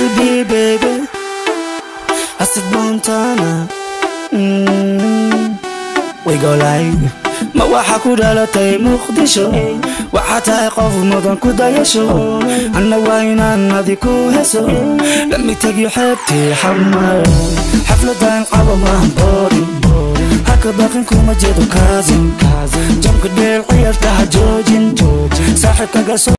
baby baby Acid Montana mm. We go live ma waxa ku dhalatay muqdisho waxaa tahay qof mudan ku dayasho anna waa inaan adi ku heso lami tegi xeebtii xamar xafladan qabo maahan boodin haka baqin kuma jeedo kaasin jamka dheel ciyarta ha joojin saaxiibkaga